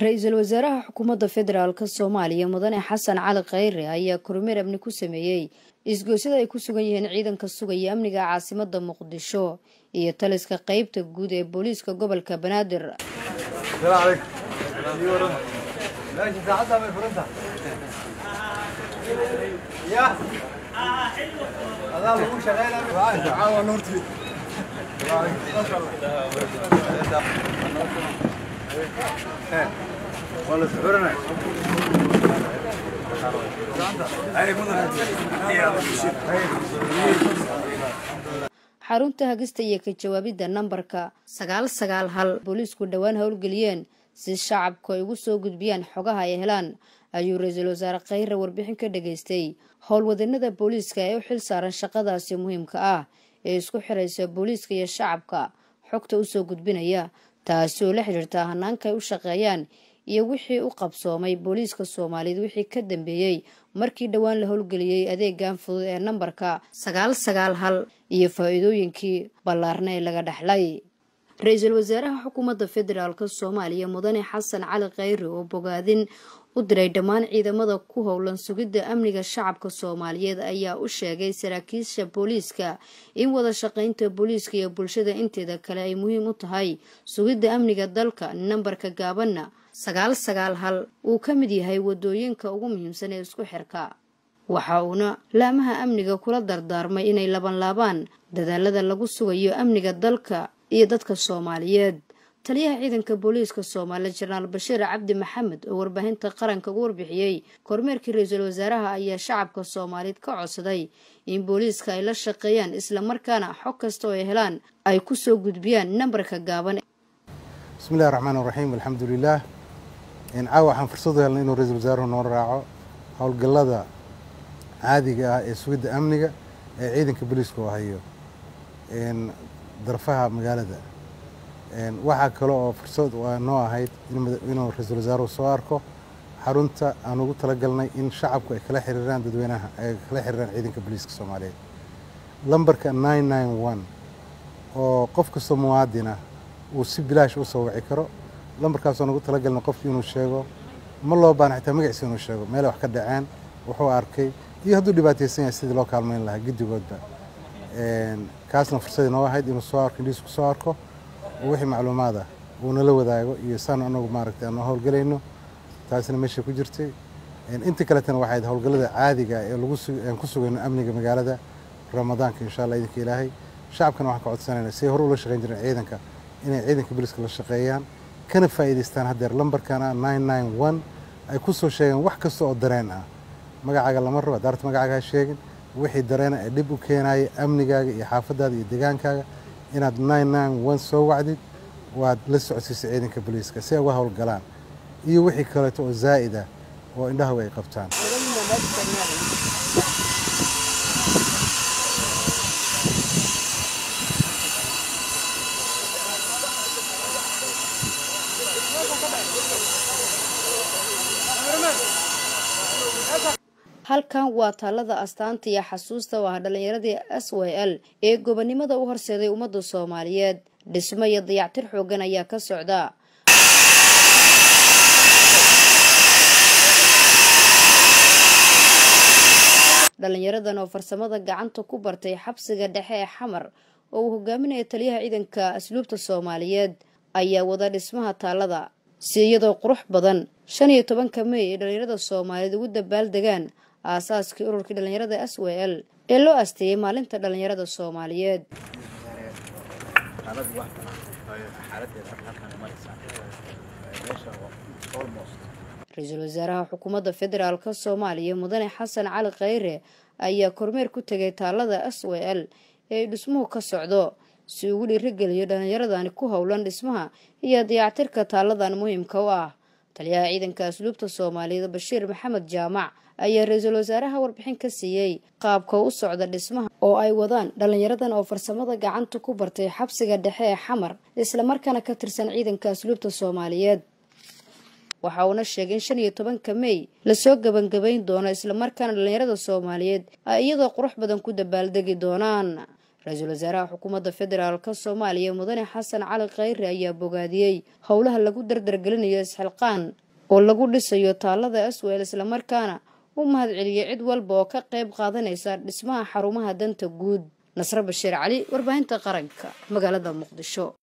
ra-iisul wasaaraha xukuumadda federaalk soomaaliya mudane xasan cali khayre ayaa kormeer amni ku sameeyey isgoysyada ay ku sugan yihiin ciidanka sugaya amniga caasimada muqdisho iyo taliska qeybta guud ee booliiska gobolka banaadir xarunta hagista iyo ka jawaabidda nambarka sagaal sagaal hal booliisku dhowaan howlgeliyeen si shacabku ay ugu soo gudbiyaan xogaha ay helaan ayuu ra-iisul wasaare khayre warbixin ka dhageystay howlwadanada booliiska ee u xil saaran shaqadaasi muhiimka ah ee isku xiraysa booliiska iyo shacabka xogta usoo gudbinaya taasi oo la xidhiirta hanaanka ay u shaqeeyaan iyo wixii u qabsoomay booliiska soomaaliyeed wixii ka dambeeyey markii dhowaan la howlgeliyey adeegan fudud ee nambarka sagaal sagaal hal iyo faa-iidooyinkii ballaarna ee laga dhexlay ra-iisul wasaaraha xukuumadda federaalk soomaaliya mudane xasan cali khayre oo bogaadin u diray dhammaan ciidamada ku howlan sugidda amniga shacabka soomaaliyeed ayaa u sheegay saraakiisha booliiska in wada shaqaynta booliiska iyo bulshada inteeda kale ay muhiim u tahay sugidda amniga dalka nambarka gaabanna sagaal sagaal hal uu ka mid yahay wadooyinka ugu muhiimsan ee isku xirka waxa uuna laamaha amniga kula dardaarmay inay labanlaabaan dadaalada lagu sugayo amniga dalka iyo dadka soomaaliyeed taliyaha ciidanka booliiska soomaaliya jenaraal bashiir cabdi maxamed oo warbaahinta qaranka ugu warbixiyey kormeerkii ra-iisul wasaaraha ayaa shacabka soomaaliyeed ka codsaday in booliiska ay la shaqeeyaan islamarkaana xog kasta oo ay helaan ay ku soo gudbiyaan nambarka gaaban bismillahi raxmaan raxiim alxamdulilaah caawa waxaan fursad u helnay inuu ra-iisul wasaaruhu noo raaco howlgallada caadiga ah ee sugidda amniga ee ciidanka booliiska oo hayo darfaha magaalada waxaa kale oo fursad noo ahayd inuu ra-iisul wasaaruhu soo arko xarunta aan ugu talagalnay in shacabku ay kala xiriiraan dadweynaha ay kala xiriiraan ciidanka booliiska soomaaliyeed lambarka nine nine one oo qof kastoo muwaadinah uu si bilaash u soo wici karo lambarkaasoo nugu talagalnay qofki inuu sheego ma loo baana xitaa magaciisa inuu sheego meelay wax ka dhaceen wuxuu arkay iyo hadduu dhibaataysan yahay sidii loo kaalmayn lahaa guddigoodba kaasna fursadii noo ahayd inuu soo arko indhiisku soo arko oo wixii macluumaada uu nala wadaago iyo saan anagu maaragtay aan howlgelayno taasina meeshay ku jirtay inta kaletana waxay ahayd howlgallada caadiga ee laguaan ku sugayno amniga magaalada ramadaanka insha allah idinka ilaahay shacabkana waxaan ka codsanayna siday hore ula shaqayn jireen ciidanka inay ciidanka booliiska la shaqeeyaan kana faa'iidaystaan haddeer lambarkana nine nine one ay ku soo sheegeen wax kasta oo dareen ah magacaaga lama rabo daarta magacaaga ha sheegin wixii dareena ee dhib u keenaya amnigaaga iyo xaafadaada iyo degaankaaga inaad nine nine one soo wacdid waad la socodsiisay ciidanka booliiska si ay uga howlgalaan iyo wixii kaleeto oo zaa'id ah oo indhahagu ay qabtaan halkan waa taalada astaanta iyo xasuusta oo ah dhallinyaradii s y l ee gobonimada u horseeday ummadda soomaaliyeed dhismo iyo dayactir xoogan ayaa ka socda dhalinyaradan oo farsamada gacanta ku bartay xabsiga dhexe ee xamar oo uu hogaaminaya taliyaha ciidanka asluubta soomaaliyeed ayaa wada dhismaha taalada si iyadoo qurux badan shan iyo tobanka mey ee dhalinyarada soomaaliyeed ugu dabaaldegaan aasaaskii ururkii dhallinyarada s w l ee loo asteeyey maalinta dhallinyarada soomaaliyeed ra-iisul wasaaraha xukuumadda federaalk soomaaliya mudane xasan cali khayre ayaa kormeer ku tegay taalada s w l ee dhismuhu ka socdo si ugu dhiirigeliyo dhallinyaradani ku howlan dhismaha iyo dayactirka taaladan muhiimka u ah taliyaha ciidanka asluubta soomaaliyeed bashiir maxamed jaamac ayaa ra-iisul wasaaraha warbixin ka siiyey qaabka u socda dhismaha oo ay wadaan dhalinyaradan oo farsamada gacanta ku bartay xabsiga dhexe ee xamar islamarkaana ka tirsan ciidanka asluubta soomaaliyeed waxa uuna sheegay in shan iyo tobanka mey lasoo gebangebayn doono islamarkaana dhalinyarada soomaaliyeed ay iyadoo qurux badan ku dabaaldegi doonaan ra-iisul wasaaraha xukuumadda federaalk soomaaliya mudane xasan cali khayre ayaa bogaadiyey howlaha lagu dardargelinayo isxilqaan oo lagu dhisayo taalada aswel islamarkaana u mahad celiyey cid walba oo ka qayb qaadanaysa dhismaha xarumaha danta guud nasre bashiir cali warbaahinta qaranka magaalada muqdisho